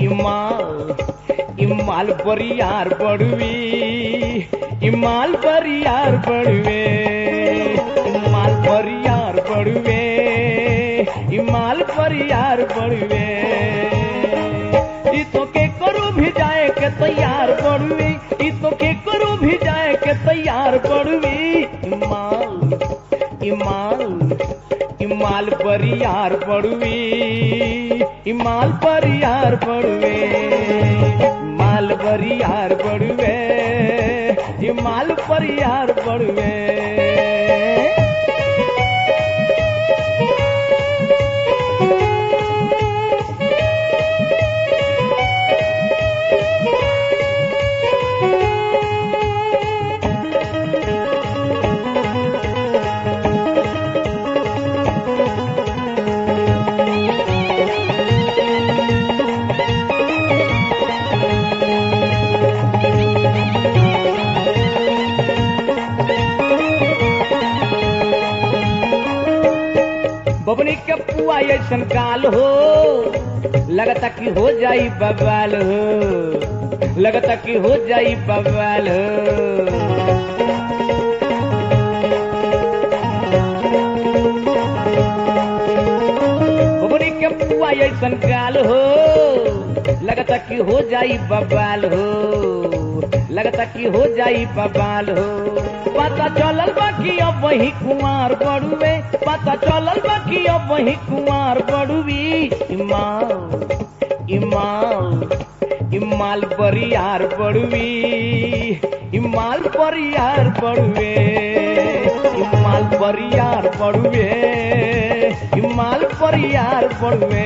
इमाल इमाल बरियार बड़ुवी इमाल बरियार बड़ुवे इमाल बरियार बड़ुवे इमाल बरियार बड़ुवे ई तो के करू भी जाए के तैयार बड़ुवी ई तो के करू भी जाए के तैयार बड़ुवी इमाल इमाल इमाल बरियार बड़ुवी इमाल बरियार बड़ुवे माल बरियार बड़ुवे इमाल बरियार बड़ुवे बबनी के पुआ ऐसन काल हो लगता कि हो जाई बवाल हो लगता कि हो जाई बवाल हो बबनी के पुआ ऐसन काल हो लगता कि हो जाई बवाल हो लगता कि हो जाई बवाल हो पता चलल बाकी अब वही कुमार बड़ुए पता चलल बाकी अब वही कुमार बड़ुवी इमाल इमाल इमाल बरियार बड़ुवी इमाल बरियार बड़ुए इमाल बरियार बड़ुए इमाल बरियार बड़ुए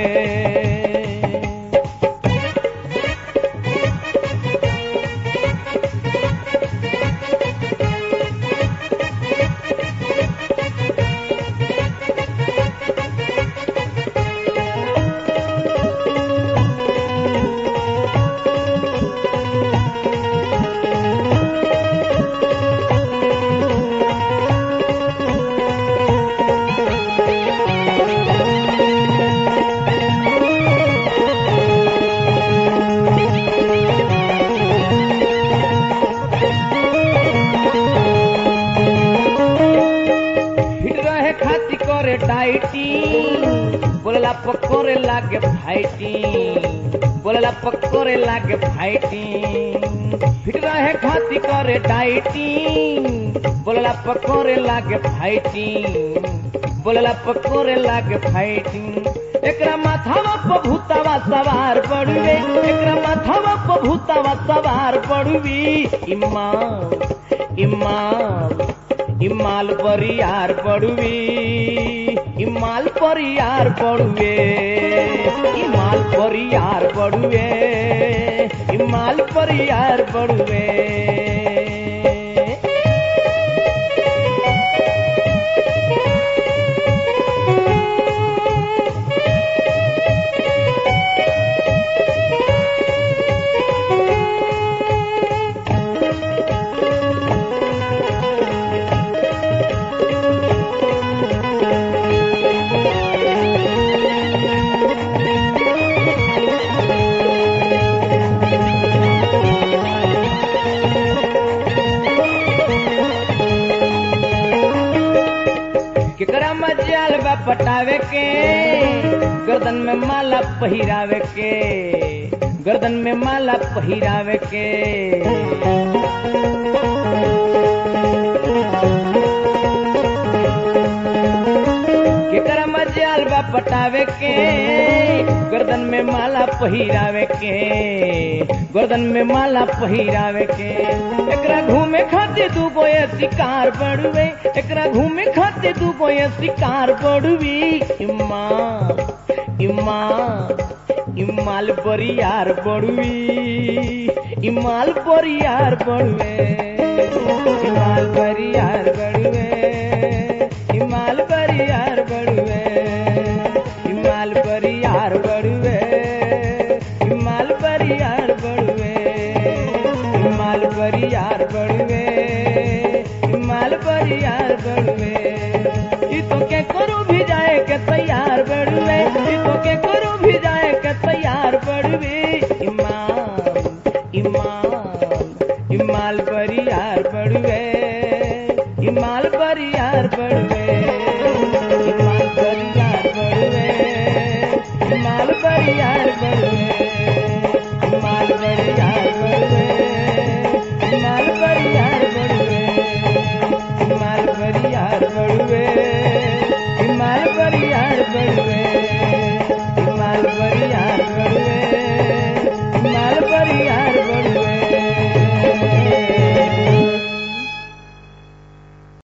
फिट रहे खाती करे डाइटी बोलला पकोरे लागे फाइटी बोलला पकोरे लागे फाइटी फिट रहे खाती करे डाइटी बोलला पकोरे लागे फाइटी बोलला पकोरे लागे फाइटी एकरा माथावा पर भूतावा सवार पड़ुवे एकरा माथावा पर भूतावा सवार पड़ुवी इमाल इमाल इमाल परियार पड़ुवी इमाल परियार पड़ुवे इमाल परियार पड़ुवे इमाल परियार पड़ुवे केकरा मजाल बा पटावे के गर्दन में माला पहिरावे के गर्दन में माला पहिरावे के केकरा मजाल बा पटावे के गर्दन में माला पहिरावे के गर्दन में माला पहिरावे के एकरा घूमे खातिर दू गो ये शिकार बड़ुए एकरा घूमे खातिर दू गो ये शिकार बड़ुवी इम्मा इम्मा इमाल बरियार बड़ुवी इमाल बरियार बड़ुए इमाल बरियार बड़ुए इमाल बरियार बड़ुए इमाल बरियार बड़ुए इमाल बरियार बड़ुए इमाल बरियार बड़ुए इमाल बरियार बड़ुए ई तो के करू भी जाए के तैयार बड़ुए ई तो के करू भी जाए के तैयार बड़ुए तैयार बड़ू